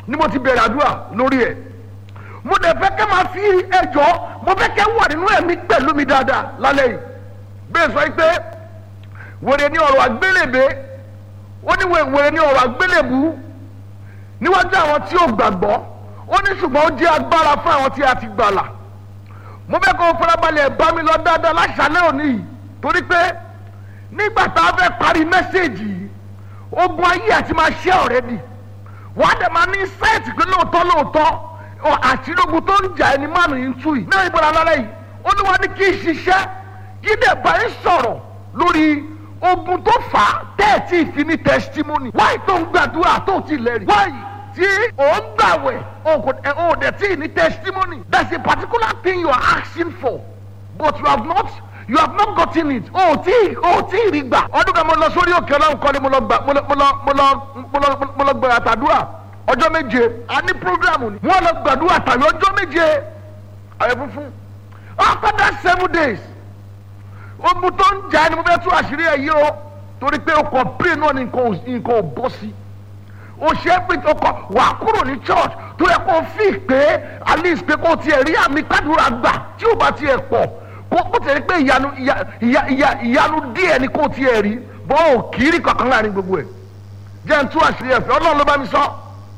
ni mo ti bẹ̀rẹ̀ àdúrà lórí ẹ̀ mo dẹ̀ fẹ́ kẹ́ máa fi ẹjọ́ mo fẹ́ kẹ́ wà nínú ẹ̀mí pẹ̀lú mi dáadáa lálẹ́ yìí bẹ́ẹ̀ sọ pé wèrè ní ọ̀rọ̀ àgbélébé ó ní wèrè ní ọ̀rọ̀ àgbélébú níwájú àwọn tí ò gbàgbọ́ ó ní ṣùgbọ́n ó jẹ́ agbára fún àwọn tí a ti gbàlà mo fẹ́ kó o farabalẹ̀ bá mi lọ dáadáa láṣálẹ́ òní yìí torí pé nígbà tá a fẹ́ parí mẹ́sẹ̀gì yìí ogun ayé àti máa ṣẹ́ ọ̀rẹ́dì wà á dẹ̀ máa ní sẹ́ẹ̀tì pé lóòótọ́ lóòótọ́ àṣírógun tó ń jà ẹni mánu yìí ń tú yìí náà ìbọn alálẹ́ yìí olúwa ní kí n ṣiṣẹ́ kí dẹ̀ bá ń sọ̀rọ̀ lórí ogun tó fà á tẹ́ẹ̀tì ìfi ní testimony wáyé tó ń gbàdúrà tó ti lẹ́rìí wáyé tí ò ń gbàwẹ̀ ò dẹ̀ tí ì ní testimony there is a particular thing you are asking for but you have not you have not gotten it o tí o tí ì rí gbà ọdún kan mo lọ sórí òkè ọlọ́run kọ́ni mo lọ gbà mo lọ mo lọ mo lọ mo lọ mo lọ gbà àtàdúrà ọjọ́ méje a ní programu ni wọ́n lọ gbàdúrà tàbí ọjọ́ méje ààrẹ funfun after that seven days ogun tó ń jà ni mo fẹ́ tú àṣírí ẹ̀ yìí o torí pé o kàn pray náà ni nǹkan ò bọ́ sí o ṣe é pé o kàn wà kúrò ní church tó yẹ kó o fi pé at least pé kó o tiẹ̀ rí àmì kádùrà gbà tí o bá tiẹ̀ pọ̀ kó tẹ̀lé pé ìyanu ìyanu díẹ̀ ni kò tiẹ̀ rí bọ́ ò kiri kankan láàrin gbogbo ẹ̀ jẹ́ n tú àṣírí ẹ̀fẹ́ ọlọ́run ló bá mi sọ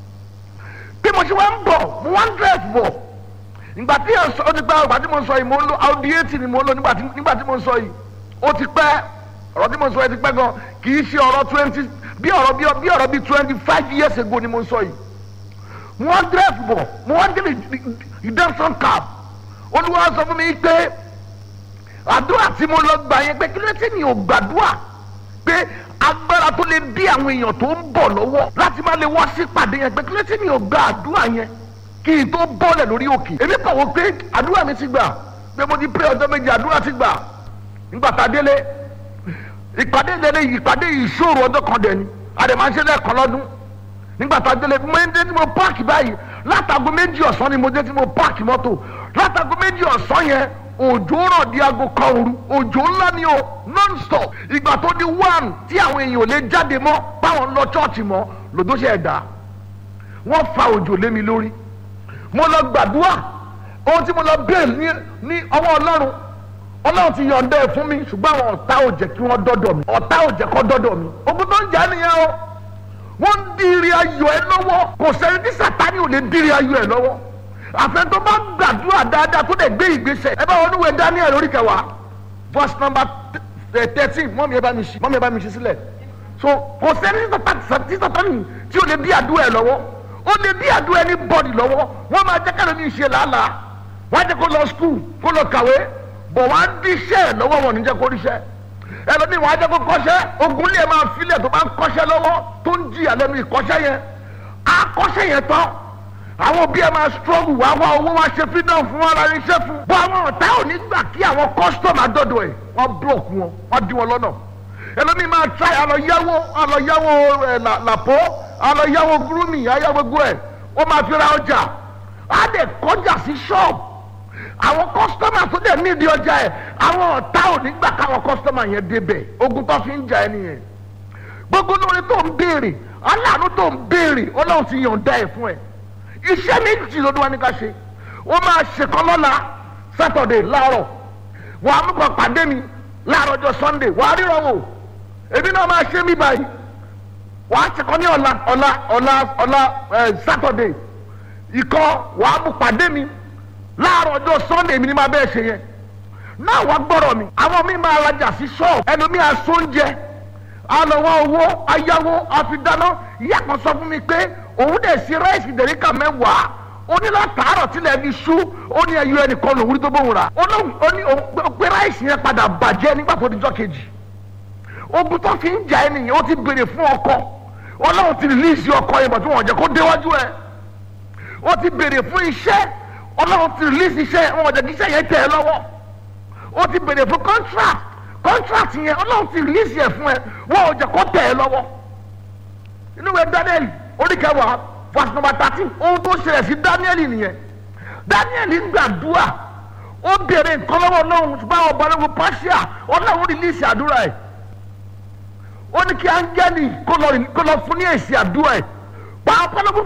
bí mo ṣe wá ń bọ̀ mo wá ń dírẹ́sì bọ̀ ìgbà tí yẹn sọ ó ti pẹ́ ìgbà tí mo sọ yìí mo ń lo audi eighty ni mo ń lo nígbà tí mo sọ yìí ó ti pẹ́ ọ̀rọ̀ tí mo sọ yìí ti pẹ́ gan kì í ṣe ọ̀rọ̀ twenty bí ọ̀rọ̀ bí ọ̀rọ̀ bí twenty five years ago ni mo sọ yìí mo wá ń dírẹ́sì bọ̀ mo wá ń dé redemption cab olúwa sọ fún mi pé àdúrà tí mo lọ gbà yẹn pé kí ló ti ní o gbàdúrà pé agbára tó lè dí àwọn èèyàn tó ń bọ̀ lọ́wọ́ láti má lè wá sí pàdé yẹn pé kí ló ti ní o gba àdúrà yẹn kí n tó bọ́lẹ̀ lórí òkè èmi kàn wọ́n pé àdúrà mi ti gbà pé mo ti pé ọjọ́ méje àdúrà ti gbà nígbà tá a délé ìpàdé délé ìpàdé ìṣòro ọjọ́ kan dẹ̀ ni àdèmà ń ṣe lẹ́ẹ̀kan lọ́dún nígbà tá a délé mo ń dé tí mo páàkì báyìí látago méjì ọ̀sán ni mo dé tí mo páàkì mọ́tò látago méjì ọ̀sán yẹn òjò rọ̀ di aago kan òru òjò ńlá ni o non-stop ìgbà tó di one tí àwọn èèyàn ò lè jáde mọ́ báwọn lọ chọ́ọ̀chì mọ́ lòdó ṣe ẹ̀dá wọ́n fa òjò lé mi lórí mo lọ gbàdúrà ohun tí mo lọ bẹ́ẹ̀ ní ní ọwọ́ ọlọ́run ọlọ́run ti yọ̀ǹda ẹ̀ fún mi ṣùgbọ́n àwọn ọ̀tá ò jẹ́ kí wọ́n dọ́dọ̀ mi ọ̀tá ò jẹ́ kó dọ́dọ̀ mi ogun tó ń jà nìyẹn o wọ́n ń dìrì ayọ̀ ẹ lọ́wọ́ kò sẹ́ni tí sàtánì ò lè dìrì ayọ̀ ẹ lọ́wọ́ àfẹn tó bá gbàdúrà dáadáa tó lè gbé ìgbésẹ̀ ẹ bá wọn níwèé Daniel orí kẹwàá verse number thirteen mọ́mí ẹ bá mi ṣí mọ́mí ẹ bá mi ṣí sílẹ̀ so kò sẹ́ni tí sàtánì tí ò lè dí àdúrà ẹ lọ́wọ́ ó lè dí àdúrà ẹni bọ́ọ̀dì lọ́wọ́ wọ́n máa jẹ́ kẹ́lẹ́ ní ìṣe làálàá wọ́n á jẹ́ kó lọ skul kó lọ kàwé bọ̀ wọ́n á dí iṣẹ́ ẹ̀ lọ́wọ́ wọn ò ní jẹ́ kó ríṣẹ́ ẹlòmíì wọ́n á jẹ́ kó kọ́ṣẹ́ ogun lè máa filẹ̀ tó bá ń kọ́ṣẹ́ lọ́wọ́ tó ń jìyà lẹ́nu ìkọ́ṣẹ́ yẹn á kọ́ṣẹ́ yẹn tán àwọn òbí ẹ máa struggle wá wá owó wá ṣe freedom fún wọn ara iṣẹ́ fún. bọ́ àwọn ọ̀tá ò ní gbà kí àwọn custom àdọ́dọ̀ ẹ̀ wọ́n block wọn wọ́n dí wọn lọ́nà. ẹlòmíì máa try àlọ́yáwó àlọ́yáwó ẹ̀ làpọ̀ àlọ́yáwó gúrúmì àyáwó gbogbo ẹ̀ ó máa fi ra ọjà á dẹ̀ kọjá sí shop àwọn customer tó dẹ̀ nídìí ọjà ẹ̀ àwọn ọ̀tá ò ní gbà káwọn customer yẹn débẹ̀ ogun tó fi ń jà ẹ́ nìyẹn gbogbo lórí tó ń béèrè aláàánú tó ń béèrè ọlọ́run ti yọ̀ǹda ẹ̀ fún ẹ̀ iṣẹ́ méjì ló wá ní ká ṣe ó máa ṣèkan lọ́la sátọ̀dẹ̀ láàárọ̀ wàá mú kan pàdé mi láàárọ̀ ọjọ́ sunday wàá ríran wò èmi náà máa ṣe mí báyìí wàá ṣèkan ní ọ̀la ọ̀la ọ̀la ọ̀la sátọ̀dẹ̀ ìkọ́ wàá mú pàdé mi láàárọ̀ ọjọ́ sunday mi ni máa bẹ́ẹ̀ ṣe yẹn náà wàá gbọ́rọ̀ mi àwọn mi máa rajà sí ṣọ́ọ̀bù ẹnu mi àsóúnjẹ alọ́wọ́ owó ayáwó àfidáná ìyá kan sọ fún mi pé òun dẹ̀ sí ráìsì dẹ̀ríkà mẹ́wàá ó ní látàárọ̀ tilẹ̀ fi ṣú ó ní ẹyọ ẹnìkan lòun rí tó bóun rà ó ní pé ráìsì yẹn padà bàjẹ́ nígbà tó dijọ́ kejì ogun tó fi ń jà ẹ́ nìyẹn ó ti béèrè fún ọkọ ọlọ́run ti rìlíìsì ọkọ yẹn bàtú wọn jẹ́ kó déwájú ẹ̀ ó ti béèrè fún iṣẹ́ ọlọ́run ti rìlíìsì iṣẹ́ wọn jẹ́ kí iṣẹ́ yẹn tẹ̀ ẹ́ lọ́wọ́ ó ti béèrè fún contract contract yẹn ọlọ́run ti rìlíìsì ẹ̀ fún ẹ wọn ò jẹ́ kó tẹ̀ ẹ́ lọ́wọ́ inú ìwé Daniel oríkẹwàá verse number thirteen ohun tó ṣẹlẹ̀ sí Daniel nìyẹn Daniel gbàdúrà ó béèrè nǹkan lọ́wọ́ ọlọ́run ṣùgbọ́n àwọn ọba lọ́wọ́ pàṣẹ ọlọ́run rìlíìsì àdúrà ẹ̀ ó ní kí áńgẹ́lì kó lọ fún ní èsì àdúrà ẹ̀ pàápàá lọ́wọ́